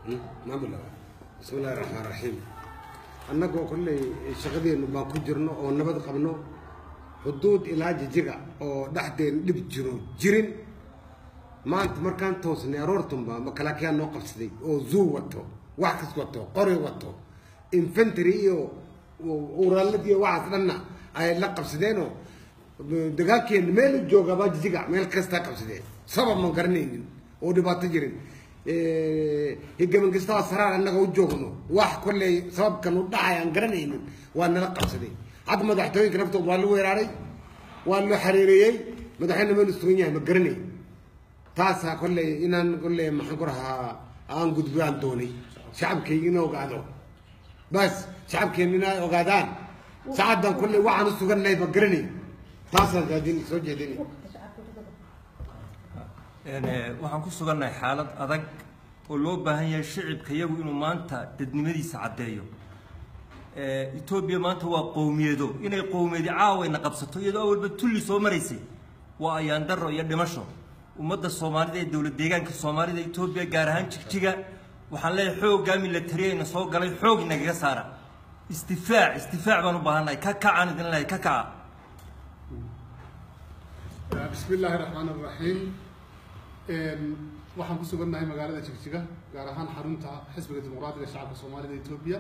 maamul bismi illahi raxmaan raxiim annagoo kolley shaqadeennu baan ku jirno oo nabad qabno xuduud ilaa jijiga oo dhexdeen dhib jiro jirin maanta markaan toosnay aroortunba makalaakiyaa noo qabsaday oo zuu wato wax kas wato qori wato infantry iyo uraalad iyo waxaas dhanna ay la qabsadeenoo dagaalkeena meel u joogaba jijiga meel kastaa qabsadeen sabab ma garanaynin oo dhibaato jirin higabankastaa saraar annaga u joogno wax kolley sababkan u dhacay aan garanaynin waa nala qabsaday hadda madaxtooyinka naftood waa la weeraaray waa loo xariireeyey madaxweyne meel sugan yahay ma garanay taasaa kolley inaan kolley maxaan ku rahaa aan gudbaan doonay shacabkayga ina ogaado bas shacabkeena inay ogaadaan saacadan kolley waxaan u sugannahay ma garanay taasaan raadin soo jeedinay waxaan ku sugannahay xaalad adag oo loo baahan yahay shicibka iyagu inuu maanta dadnimadiisa caddeeyo etoobiya maanta waa qowmiyeedo inay qowmiyadi caawayna qabsato iyadoo awalba tulli soo maraysay waa ayaandaro iyo dhimasho ummadda soomaalida ee dowlad deegaanka soomaalida etoobiya gaar ahaan jigjiga waxaan leeyahay xooggaa milatariyayna soo galay xoog inagaga saara istifaac istifaac baan u baahannahay ka kacaan idin leeyahay ka kaca bismi illaahi raxmaan raxiim waxaan ku sugannahay magaalada jigjiga gaar ahaan xarunta xisbiga dimuqraatiga shacabka soomaalida etoobiya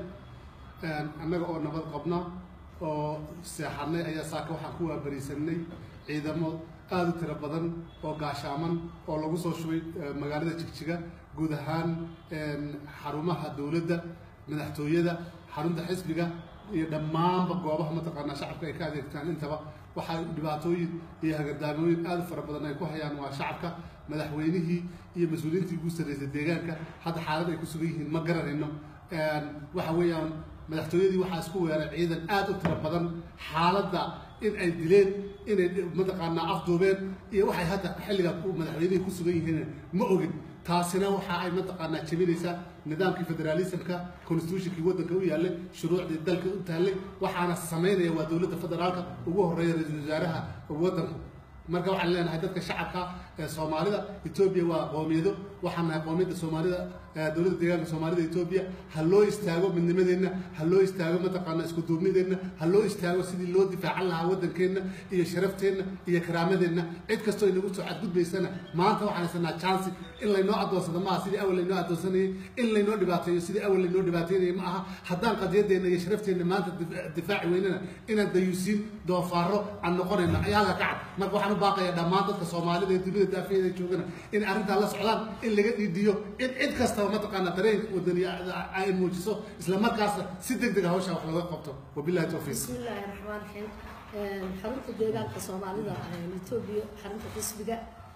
annaga oo nabad qabna oo seexanay ayaa saaka waxaan ku waabariisanay ciidamo aada u tiro badan oo gaashaaman oo lagu soo shubay magaalada jigjiga guud ahaan xarumaha dowladda madaxtooyada xarunta xisbiga iyo dhammaanba goobaha mataqaanaa shacabka ay ka adeegtaan intaba waxaa dhibaatooyin iyo hagardaamooyin aada u fara badan ay ku hayaan waa shacabka madaxweynihii iyo mas-uuliyiintii ugu sarreysay deegaanka hadda xaalad ay ku sugan yihiin ma garanayno waxa weeyaan madaxtooyadii waxaa isku weeray ciidan aada u tiro badan xaaladda in ay dileen inay mataqaanaa afduubeen iyo waxay hadda xilligaa madaxweynihii ku sugan yihiin ma ogin taasina waxa ay mataqaanaa jebinaysaa nidaamkii federaalismka constitutionkii waddanka u yaallay shuruucdii dalka u taallay waxaana samaynaya waa dowladda federaalka ugu horreeya ra-iisul wasaaraha waddanku marka waxaan leenahay dadka shacabka ee soomaalida etoobiya waa qoomiyado waxaan nahay qoomiyadda soomaalida dowladda deegaanka soomaalida etoobiya ha loo istaago midnimadeenna ha loo istaago mataqaana isku duubnideenna ha loo istaago sidii loo difaacan lahaa waddankeenna iyo sharafteenna iyo karaamadeenna cid kastoo inagu soo cadgudbaysana maanta waxaan haysanaa chansi in laynoo addoonsado maaha sidii awal laynoo addoonsanayay in laynoo dhibaateeyo sidii awal laynoo dhibaateynayay ma aha haddaan qadiyadeenna iyo sharafteenna maanta difaaci weynana inaan dayuusiin doofaaro aan noqonayno ayaa ka cad marka waxaan u baaqayaa dhammaan dadka soomaalida ee dunida daafiyeeda joogana in arrintaa la socdaan in laga dhiidiyo in cid kastaba mataqaana dareenka wadani ay muujiso isla markaasna si deg deg hawsha wax looga qabto wabillahi tawfiiq بسم الله الرحمن الرحيم xarunta deegaanka soomaalida etoobiya xarunta xisbiga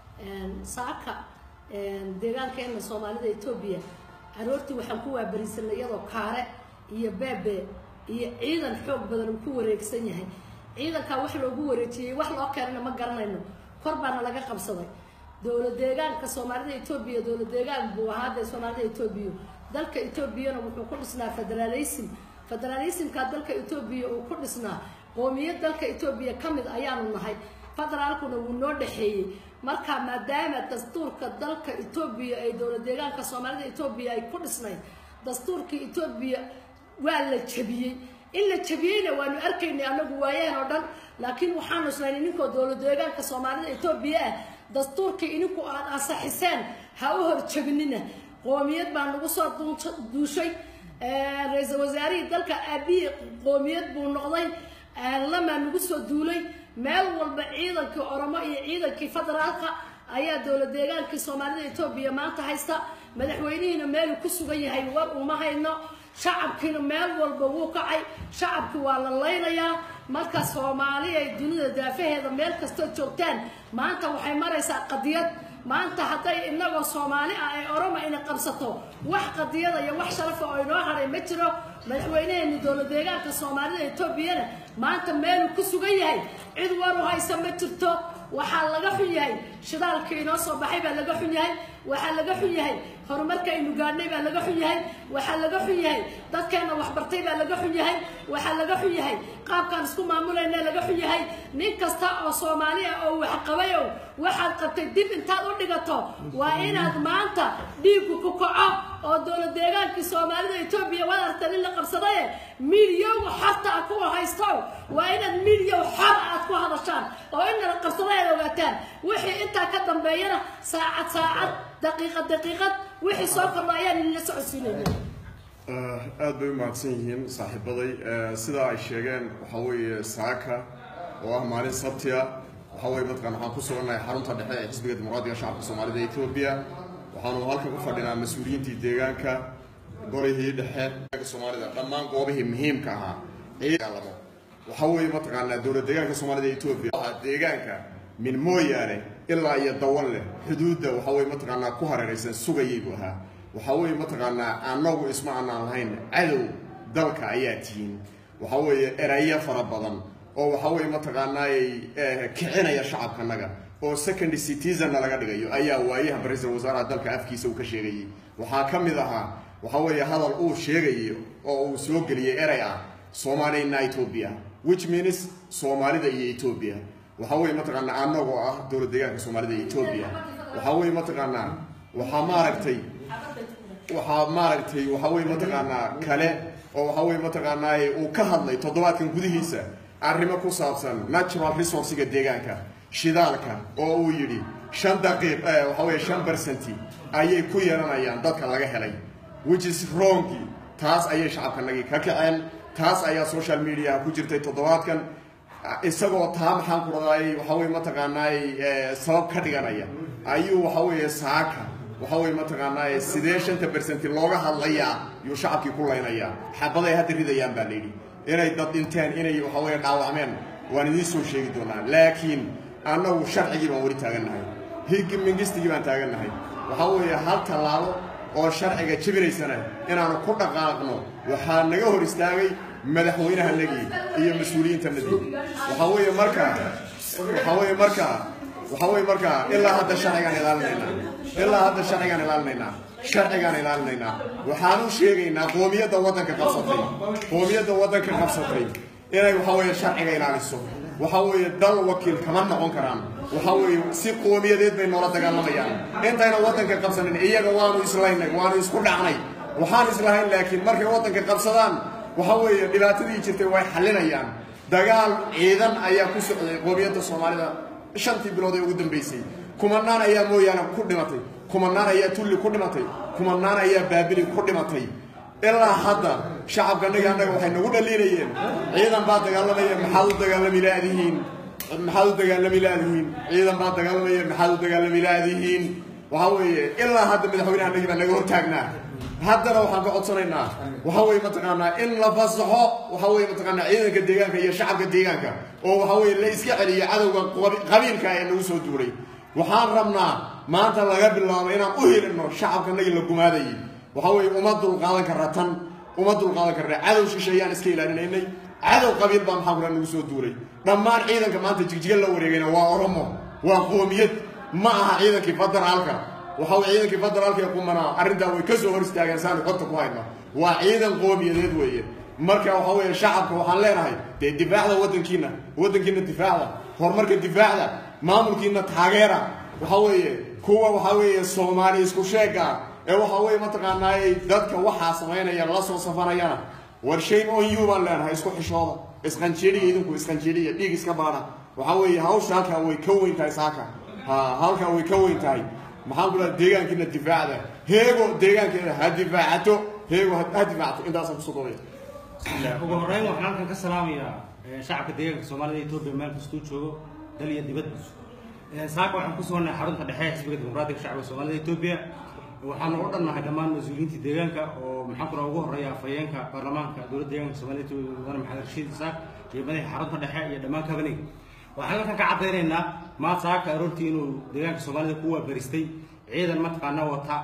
saaka deegaankeena soomaalida etoobiya aroortii waxaan ku waabarisanay iyadoo kaare iyo beebe iyo ciidan xoog badan uu ku wareegsan yahay ciidankaa wax loogu wareejiyey wax loo keenana ma garanayno kor baana laga qabsaday dowlad deegaanka soomaalida etoobiya dowlad deegaan buu ahaa dee soomaalida etoobiya dalka etoobiyana wuxuu ku dhisnaa federalism federalismka dalka etoobiya uu ku dhisnaa qoomiyad dalka etoobiya ka mid ayaanu nahay federaalkuna wuu noo dhexeeyey marka maadaama dastuurka dalka etoobiya ay dowlad deegaanka soomaalida etoobiya ay ku dhisnayd dastuurkii etoobiya waa la jebiyey in la jebiyeyna waanu arkaynay anagu waayaan oo dhan laakiin waxaanu islaynay ninkoo dowlad deegaanka soomaalida etoobiya ah dastuurkii ininku aad ansaxiseen ha u horjebinina qoomiyad baa nagu soo duushay ra-iisul wasaarihii dalka aabihii qoomiyad buu noqday lamaa nagu soo duulay meel walba ciidankii oromo iyo ciidankii federaalka ayaa dowlad deegaankii soomaalida etoobiya maanta haysta madaxweynihiina meeluu ku sugan yahay war uma hayno shacabkiina meel walba wuu kacay shacabkii waa la laynayaa marka soomaali ay dunida daafaheeda meel kastoo joogtaan maanta waxay maraysaa qadiyad maanta hadday inagoo soomaali ah ay oroma ina qabsato wax qadiyada iyo wax sharafa oo inoo hadhay ma jiro madaxweynaheeni dowlad deegaanka soomaalida etoobiyana maanta meeluu ku sugan yahay cid waru haysa ma jirto waxaa laga xun yahay shidaalkii inoo soo baxay baa laga xun yahay waxaa laga xun yahay horumarka aynu gaadhnay baa laga xun yahay waxaa laga xun yahay dadkeena waxbartay baa laga xun yahay waxaa laga xun yahay qaabkaan isku maamulayna laga xun yahay nin kasta oo soomaali ah oo waxqabayow waxaad qabtay dib intaad u dhigato waa inaad maanta dhiigku ku kaco oo dowlad deegaankii soomaalida etoobiya waad aragteen in la qabsadaye milyow xorta ah kuwa haysto waa inaad milyow xor aad ku hadashaan oo in la qabsaday aad ogaataan wixii intaa ka dambeeyana saacad saacad daqiiqad daqiiqad wixii soo kordha ayaan idinla socodsiinayna aad bay u mahadsan yihiin saaxiibaday sidaa ay sheegeen waxaa weeye saaka oo ah maalin sabtiya waxaa weye mataqan waxaan ku sugannahay xarunta dhexe ee xisbiga dimuqraadiga shacabka soomaalida etoobiya waxaanu halkan ku fadhinaa mas-uuliyiintii deegaanka golihii dhexe soomaalida dhammaan goobihii muhiimka ahaa ciidalamo waxaa weeye mataqaanaa dowlad deegaanka soomaalida etoobiya deegaanka min mooyaane ilaa iyo dawan leh xuduudda waxaa weye mataqaanaa ku hareeraysan sugayay buu ahaa waxaa weeye mataqaanaa annagu isma aanaan lahayn cadow dalka ayaa tihiin waxaa weeye erayo fara badan oo waxaa weeye mataqaanaay kicinaya shacabkanaga oo second citizanna laga dhigayo ayaa waayahan ra-iisul wasaaraha dalka afkiisa uu ka sheegayay waxaa ka mid ahaa waxaa weeye hadal uu sheegayo oo uu soo geliyey erey ah soomaalina ethiopia which means soomaalida iyo ethiopia waxaa weeye mataqaanaa annagoo ah dowlad deegaanka soomaalida iyo ethiopia waxaa weeye mataqaanaa waxaa maaragtay waxaa maaragtay waxaa weye mataqaanaa kale oo waxaa weye mataqaanaa uu ka hadlay toddobaadkan gudihiisa arrimo ku saabsan natural resourciga deegaanka shidaalka oo uu yidhi shan daqiiq waxaa weye shan percenti ayay ku yeelanayaan dadka laga helay which is wrongi taas ayay shacabkanagii ka kaceen taas ayaa social mediaha ku jirtay toddobaadkan isagoo taa maxaan ku radaayay waxaa weye mataqaanaay sabab ka dhiganaya ayuu waxaa weeye saaka waxaa weye mataqaanaa sidee shanta bersenti looga hadlayaa yuu shacabkii ku laynayaa xabaday hadda ridayaan baa layidhi inay dad dhinteen inay waxaa weye dhaawacmeen waan idiin soo sheegi doonaa laakiin annagu sharcigii baan weli taagannahay higi mingistigii baan taagannahay waxaa weeye hal tallaabo oo sharciga jebinaysana inaanu ku dhaqaaqno waxaa naga hor istaagay madaxweynahanagii iyo mas-uuliyiintanadii waxaa weeye markaa waxaa weeye markaa waxaa weye markaa ilaa hadda sharcigaan ilaalinaynaa ilaa hadda sharcigaan ilaalinaynaa sharcigaan ilaalinaynaa waxaan u sheegaynaa qoomiyadda waddanka qabsatay qoomiyadda waddanka qabsatay inay waxaa weeye sharciga ilaaliso waxaa weeye dal wakiil kama noqon karaan waxaa weeye si qoomiyadeed bay noola dagaalamayaan intayna waddanka qabsanin iyaga waanu islaynay waanu isku dhacnay waxaan islahayn laakiin markay waddanka qabsadaan waxaa weeye dhibaatadii jirtay way xallinayaan dagaal ciidan ayaa ku socday qoomiyadda soomaalida shantii bilood ee ugu dambaysay kumanaan ayaa mooyaane ku dhimatay kumanaan ayaa tulli ku dhimatay kumanaan ayaa baabili ku dhimatay ilaa hadda shacabkanaga annaga waxay nagu dhaliinayeen ciidan baa dagaalamaya maxaad u dagaalami laadihiin maxaad u dagaalami laadihiin ciidan baa dagaalamaya maxaad u dagaalami laadihiin waxaa weeye ilaa hadda madaxweynahanagii baa naga hortaagnaa haddana waxaan ka codsanaynaa waxaa weeye mataqaanaa in la fasaxo waxaa weeye mataqaanaa ciidanka deegaanka iyo shacabka deegaanka oo waxaa weeye la iska celiyo cadowga qabiilka ee nagu soo duulay waxaan rabnaa maanta laga bilaabo inaan u helino shacabkanagii la gumaadayay waxaa weeye uma dulqaadan karra tan uma dulqaadan karra cadow shisheeyaan iska ilaalinaynay cadow qabiil baa maxaa kula nagu soo duulay dhammaan ciidanka maanta jigjiga la wareegayna waa oromo waa qoomiyad ma aha ciidankii federaalka waxaa weye ciidankii federaalka ee qumanaa arrintaa way ka soo hor istaageen saanu xogta ku hayno waa ciidan qoomiyadeed weeye marka waxaa weeye shacabka waxaan leenahay dee difaacda waddankiina waddankiina difaacda horumarka difaacda maamulkiina taageera waxaa weeye kuwa waxaa weeye soomaali isku sheega ee waxaa weeye mataqaanaay dadka waxaa samaynaya la soo safanayana war shame on you baan leenahay isku xishooda isqanjeeliya idinku isqanjeeliya dhiig iska baadha waxaa weeye hawsha halkaa way ka weyn tahay saaka ha halkaa way ka weyn tahay maxaan ku dhaha deegaankiina difaacda heego deegaankeeda ha difaacato heego ha difaacato intaasaan kusoo doonaya ugu horreyn waxaan halkan ka salaamayaa shacabka deegaanka soomaalida etoobiya meel kastuu joogo dal iyo dibadba saaka waxaan ku sugannahay xarunta dhexe ee xisbiga dimuqraadiga shacabka soomaalida etoobiya waxaanu u dhannahay dhammaan mas-uuliyiintii deegaanka oo maxaan kuna ugu horreeya afhayeenka baarlamaanka dowladda deegaanka soomaalida etoobiya mudane maxamed rashiid isaaq iyo madaxa xarunta dhexe iyo dhammaan kabaniga waxaan halkan ka caddaynaynaa maad saaka aroortii inuu deegaanka soomaalida ku waabaristay ciidan mataqaana wata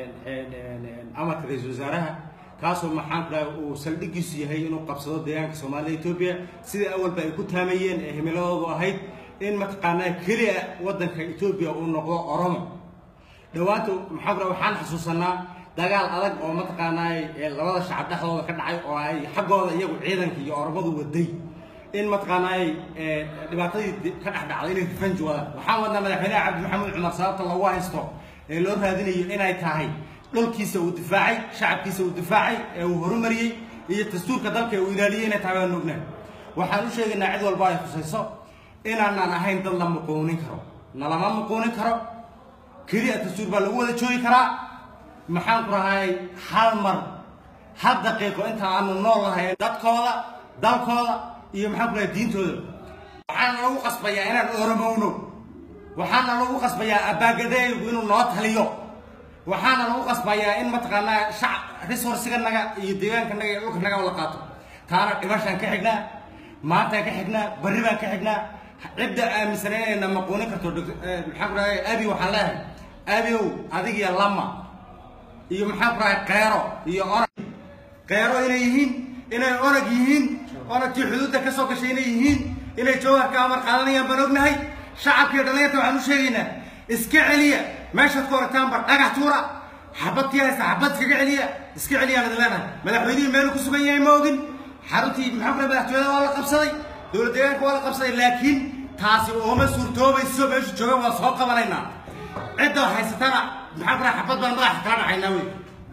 amarka ra-iisul wasaaraha kaasoo maxaan ku dhahay uu saldhigiisu yahay inuu qabsado deegaanka soomaalida etoobiya sidai awalba ay ku taamayeen ee himiladoodu ahayd in mataqaanaa keliya waddanka etoobiya uu noqdo oromo dhowaanta maxaa ku dhahay waxaan xasuusanaa dagaal adag oo mataqaanaa labada shacab dhexdooda ka dhacay oo ay xaggooda iyagu ciidanka iyo oromadu waday in mataqaana ay ee, dhibaatadii di- ka dhex dhacday inay revenge wadaan waxaan wadnaa madaxweynaha cabdi maxamed cumar sababta lagu haysto ee loo raadinayo inay tahay dhulkiisa uu difaacay shacabkiisa uu difaacay ee uu horumariyey iyo dastuurka dalka ee uu ilaaliyey inay tahay baan ognahay waxaan u sheegaynaa cid walba ay khusayso inaanaan ahayn dad la muquunin karo nalama muquunin karo keliya dastuur baa lagu wada joogi karaa maxaan ku rahay hal mar hal daqiiqo inta aanu nool nahay dadkooda dalkooda iyo maxaan ku rahay diintooda waxaana lagu qasbayaa inaan oromowno waxaana lagu qasbayaa abaagadaygu inuu noo taliyo waxaana lagu qasbayaa in mataqaanaa shac resourciganaga iyo deegaankanaga iyo dhulkanaga la qaato taana dhibashaan ka xignaa maantaan ka xignaa barri baan ka xignaa cidda aaminsan inayna maquunin karto Dr. eh, maxaan ku rahay abi waxaan leeyahay abiow adig iyo lama iyo maxaan ku rahay qeero iyo onag qeero inay yihiin inay onag yihiin onagtii xuduudda ka soo gashay inay yihiin inay jawharka amar qaadanayaan baan ognahay shacabka iyo dhallinyarta waxaan u sheegaynaa iska celiya meeshaad ku orataanba dhagax tuura xabadkii haysta xabad iskaga celiya iska celiyaan idin leenahay madaxweynihii meelu ku sugan yahay ma ogin xaruntii maxaan ku rahay madaxtooyada waa la qabsaday dowlad deegaanka waa la qabsaday laakiin taasi ooma suurtoobayso meeshu joogan waa soo qabanaynaa cidda haysatana maxaan ku rahay xabad baan madaxa kala dhacaynaa wey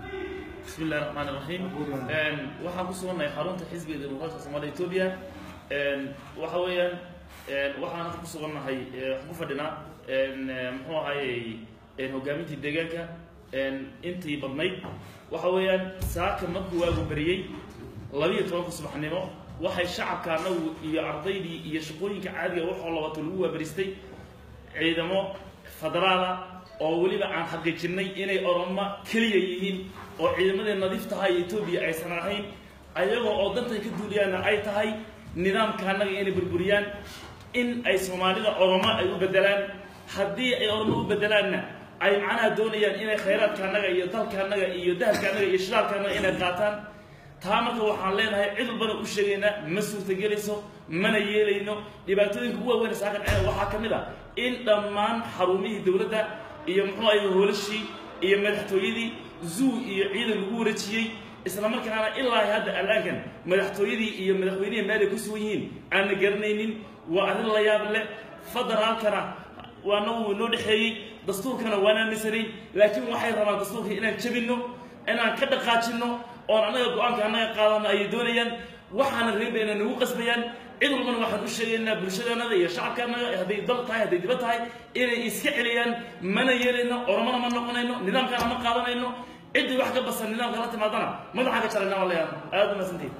بسم الله الرحمن الرحيم een waxaan ku sugannahay xarunta xisbiga dimuqraadka Soomaaliya Ethiopia een waxa weeyaan een waxaan ku sugannahay ee, waxaan ku fadhinaa een ee, muxuu ahaayey een hogaamintii deegaanka een intii badnayd waxa weeyaan saaka markuu waagu bariyey labiyo tobanka subaxnimo waxay shacabka anagu iyo ardaydii iyo shaqooyinka caadiga waxoo labato lagu waabaristay ciidamo federaala oo weliba aan xaqiijinay inay oromo keliya yihiin oo ciidamadii nadiiftaha ee etoobiya aysan ahayn ayagoo oo dantan ka duuliyaana ay tahay nidaamka annaga inay burburiyaan in ay soomaalida oromo ay u bedelaan haddii ay oromo u bedelaanna ay macnaha doonayaan inay khayraadka annaga iyo dalka annaga iyo dahabka annaga iyo shidaalka annaga inay qaataan taa marka waxaan leenahay cid walbana u sheegaynaa ma suurtagelayso mana yeelayno dhibaatooyinka ugu waaweyn ee saakan ceena waxaa ka mid ah in dhammaan xarumihii dowladda iyo muxuu ahay hoolashii iyo madaxtooyadii zoo iyo ciidan lagu wareejiyey isla markaana ilaa hadda alaankan madaxtooyadii iyo madaxweynihii meel ay ku sugan yihiin aanna garanaynin waa arrin la yaab leh federaalkana waana wuu inoo dhexeeyey dastuurkana waan aaminsanayn laakiin waxay rabaan dastuurka inaan jabinno inaan ka dhaqaajinno oon annaga go-aanka annaga qaadano ayay doonayaan waxaana reebayna nagu qasbayaan cid walbana waxaan u sheegaynaa bulshadeenada iyo shacabkaanaga hadday dal tahay hadday dibad tahay inay iska celiyaan mana yeelayno oromana ma noqonayno nidaamkana ma qaadanayno ciddii wax ka basan nidaamka la timaadana madaxa ka jarayna waa leeyahay aad u mahadsantihin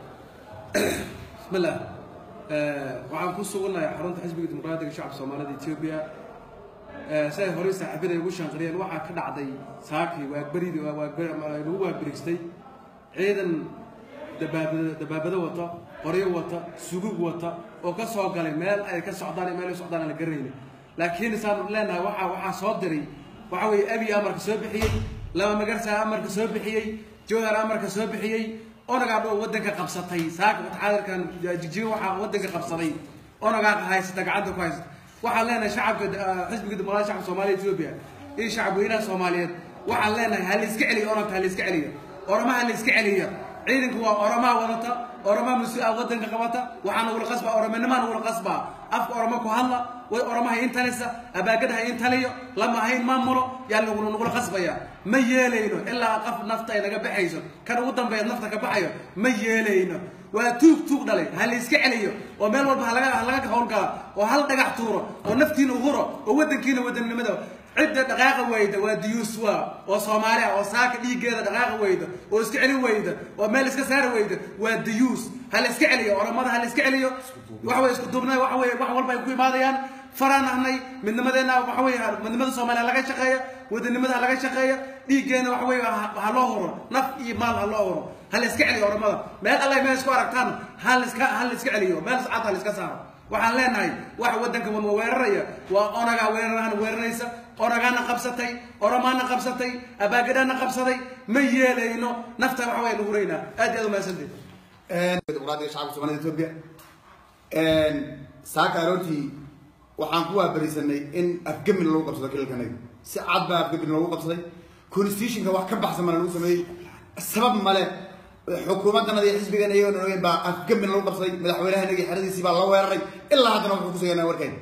بسم الله waxaan ku sugannahay xarunta xisbiga dimuqraadiga shacabka soomaalida etoobiya siday horey saaxiibada ugu shanqariyeen waxaa ka dhacday saakii waagberidii lagu waagberigstay ciidan dabaabado dabaabado wata qoryo wata sugug wata oo ka soo galay meel ay ka socdaan iyo meel ay u socdaan aan la garanayni laakiin isaan leenahay waxaa waxaa soo diray waxa weeye abi amarka soo bixiyey laba magarsaa amarka soo bixiyey jowhar amarka soo bixiyey onagaa dhow waddanka qabsatay saaka mutaxaadirkan jijiyo waxaa waddanka qabsaday onagaa haysata gacanta ku haysata waxaan leenahay shacabka ah, xisbiga dimuqraadiga shacabka soomaaliya etoobiya iyo shacab weynaha soomaaliyeed waxaan leenahay ha la iska celiyo onagka ha la iska celiyo oromaha la iska celiyo ciidanku waa oromaa wadata oromaa mas-uul ah waddanka qabata waxaa nagula qasbaa oromanimaa nagula qasbaa afka oromo ku hadla way oromaha intalisa abaagadaha intaliyo lama ahayn maamulo yaa nagula nagula qasbaya ma yeelayno ilaa qof nafta ay naga baxayso kan ugu dambeeya nafta ka baxayo ma yeelayno waa tuug tuug dhalay ha la iska celiyo oo meel walba halaga halaga howlgala oo hal dhagax tuuro oo naftiina uhuro oo waddankiina wadannimada cidda dhaqaaqa weyda waa diyuus waa oo soomaali ah oo saaka dhiiggeeda dhaqaaqa weyda oo iska celi weyda oo meel iska saari weyda waa diyuus ha la iska celiyo oromada ha la iska celiyo waxa weye isku duubnay waxa weye wax walba ay ku imaadayaan faraan ahnay midnimadeenna waxa weye midnimada soomaaliya laga shaqeeya wadanimada ha laga shaqeeya dhiiggeena waxa weye ha ha loo huro naf iyo maal ha loo huro ha la iska celiyo oromada meel alla meel isku aragtaan ha la iska ha la iska celiyo meel cad ha la iska saaro waxaan leenahay waxa waddanka wama weeraraya waa onagaa weerarahan weeraraysa onagaana qabsatay oromaana qabsatay abaagadaana qabsaday ma yeelayno nafta waxa waya lagu raynaa aad iyo aad umahadsanteed dimuqraadiga shacabka soomaalida etoobiya saaka aroortii waxaan ku waabarisanay in afgemin lagu qabsado kilalkanaga si cad baa afgemin loogu qabsaday constitutionka wax ka baxsan mana lagu sameeyey sabab male xukuumaddanada iyo xisbigana iyagoon ogeyn baa afgambina lagu qabsaday madaxweynahanagii xeradiisii baa la weeraray ilaa haddana wuxuu kusuganaa warkeyn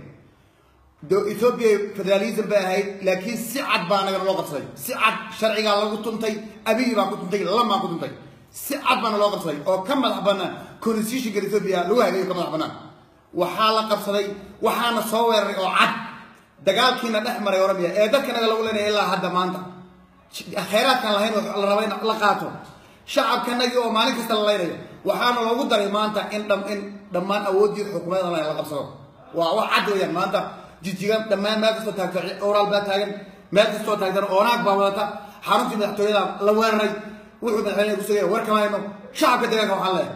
do- ethiopia federalism bay ahayd laakiin si cad baa anagana loo qabsaday si cad sharcigaa lagu tuntay abiyi baa ku tuntay lamaa ku tuntay si cad baana loo qabsaday oo ka madax banaan constitutionka ethiopia lagu hagayo ka madax banaan waxaa la qabsaday waxaana soo weeraray oo cad dagaalkiina dhex maray oromia ee dadkanaga lagu leenaya ilaa hadda maanta khayraadkaan lahayn oo la raba in la qaato shacabkanagii oo maalin kasta la laynayo waxaana loogu daray maanta in dham in dhammaan awooddii xukuumadda la qabsado waa wax cad weeyaan maanta jijigan dhammaan meel kastoo taagto oraal baa taagan meel kastoo taagtan oonaag baa wadata xaruntii madaxtooyada la weeraray wuxuu madaxweynaha ku sugaya war kama hayno shacabka deegaanka waxaan leeyahay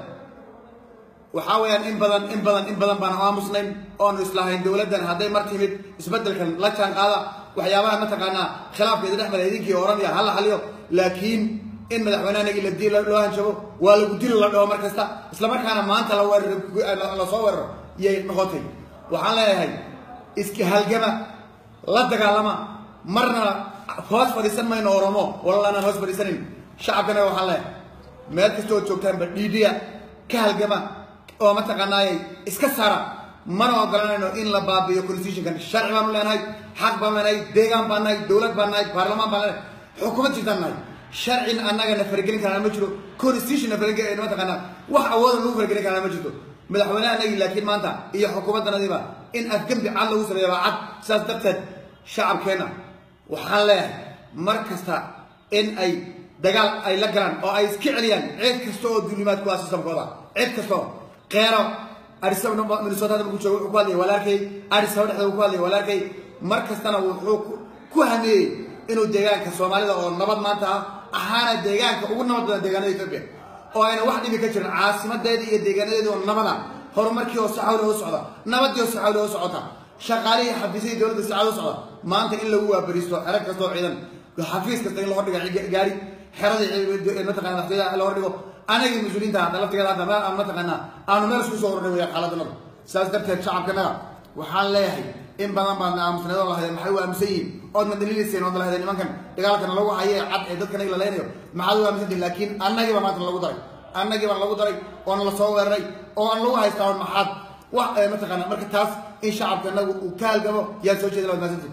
waxaa weeyaan in badan in badan in badan baan aamusnayn oonu islahayn dowladdan hadday mar timid isbeddelkan la jaan qaada waxyaabaha mataqaanaa khilaafka idin dhex mara idinkii oromia hala xaliyo laakiin in madaxweynahanagii la dil loo hanjabo waa lagu dili la dhaho mar kasta islamarkaana maanta la weeraro lasoo weeraro iyay noqotay waxaan leeyahay iska halgama la dagaalama marna hoos fadhiisan mayno oromo walalanaan hoos fadhiisanin shacabkanaga waxaan leeyahay meel kasta oo joogtaanba dhiidhiya ka halgama oo mataqaanaayay iska saara mana ogolanayno in la baabiyo constitutionkan sharci baanu leenahay xaq baanu leenahay deegaan baan nahay dowlad baan nahay baarlamaan baan leenahay xukuumad jirtaan nahay sharcin annaga na faragelin karana ma jiro constitution na faragelin mataqaanaa wax awooda lagu faragelin karana ma jirto madaxweynahanagii laakiin maanta iyo xukuumaddanadiiba in afgembi cad lagu sameeyo baa cad sidaas darteed shacabkeenna waxaan leeyahay mar kasta in ay dagaal ay la galaan oo ay iska celiyaan cid kasta oo duulimaad ku ah sistamkooda cid kastoo qeero arisaba minnesota markuu joogo wuxuu ku hadlayay walaalkay arisaba dhexda ku hadlayay walaalkay mar kastana wuxuu ku hameeyey inuu deegaanka soomaalida oo nabad maanta ah ahaana deegaanka ugu nabad badan deegaanada ethiopia oo ayna wax dhibi ka jirin caasimadeedii iyo deegaanadeedii oo nabada horumarkii oo saxawle u socda nabadii oo saxawle u socota shaqaalihii xafiisyadii dowladda saxawle u socda maanta in lagu waabaristo xero kastoo ciidan xafiis kasta in la hordhiga gaari xeradii mataqana madaxtooyada la hordhigo anagii mas-uuliyiinta hadda laftigeeda hadda meel aan mataqaanaa aanu meel isku soo hornay weeyaan xaaladdanada sidaas darteed shacabkanaga waxaan leeyahay in badan baadna aamusneed oo lahadeen maxay u aamusan yihiin ood ma daliilayseen ood lahadeen nimankan dagaalkana lagu haye cad ee dadkanaga la leynayo maxaad u aamusantihin laakiin annagiiba maanta lagu daray annagii baan lagu daray oona la soo weeraray oo aan lagu haystaa on maxaad wax mataqaana marka taas in shacabkanagu uu ka halgamo yaa soo jeeda laad maasantihin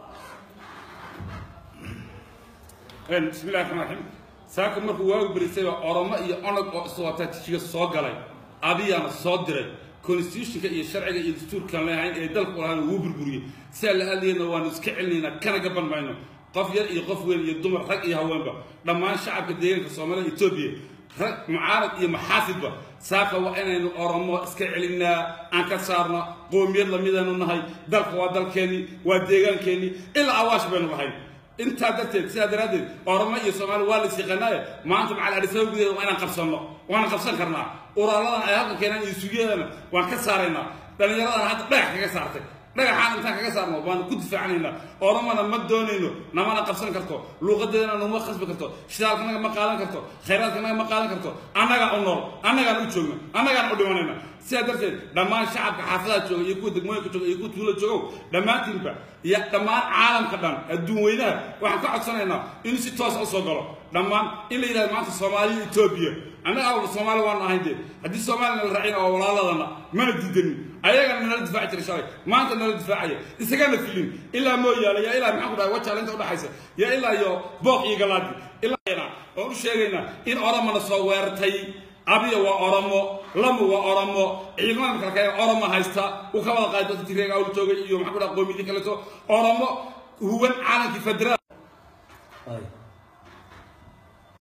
bismi illahi raxmaan raxiim saaka markuu waagu berisayba oromo iyo onog oo iswata tijiga soo galay adiyaana soo diray constitutionka iyo sharciga iyo dastuurkan leehayn ee dalku lahayn wuu burburiyey sidaa la hadlayna waanu iska celinaynaa kana gaban mayno qof yar iyo qof weyn iyo dumar rag iyo haweenba dhammaan shacabka deegaanka soomaalida etoobiya rag mucaarad iyo maxaasidba saaka waa inaynu oromo iska celinaa aan ka saarno qoomiyad lamidaynu nahay dalka waa dalkeennii waa deegaankeenii ilaa awaash baynu lahayn intaa darteed sidaa daraaddeed oromo iyo soomaali waa lais yaqaanaaye maanta macal adhisaba gudaheeda waa inaan qabsanno waana qabsan karnaa uraaladan ay halka keenaan iyo sugyadana waan ka saaraynaa dhallinyaradan hadda dhagax kaga saartay dhagaxaan intaan kaga saarno waanu ku difaacanaynaa oromona ma doonayno namana qabsan karto luuqadeedana numa khasbi karto shidaalkanaga ma qaadan karto khayraadkanaga ma qaadan karto annagaa u nool annagaan u joogno annagaan u dhimanayna sidaa darteed dhammaan shacabka xaafadaha jooga iyo kuwa degmooyinka jooga iyo kuwa tuulo joogow dhammaantiinba iyo dhammaan caalamka dhan adduun weynaha waxaan ka codsanaynaa inuu si toosa usoo galo dhammaan in la yidhahdo maanta soomaaliya etoobiya annaga awalba soomaali waan ahayn dee haddii soomaalina la raacina oo walaaladana mana diidanin ayagana nala difaaci jiray shalay maanta nala difaacaya isagana filin ilaa mooyaale yaa ilaa maxaan ku dhahay wajaale inta udhaxaysa yaa ilaa iyo booq iyo galaadi ilaa oon u sheegaynaa in oromona soo weerartay abiya waa oromo lamu waa oromo ciidamada kale kale oromo haysta uu ka wada qaaday dadka tigreega awl joogay iyo maxaan ku dhaha qoomiyadii kaleeto oromo huwan caalankii federaal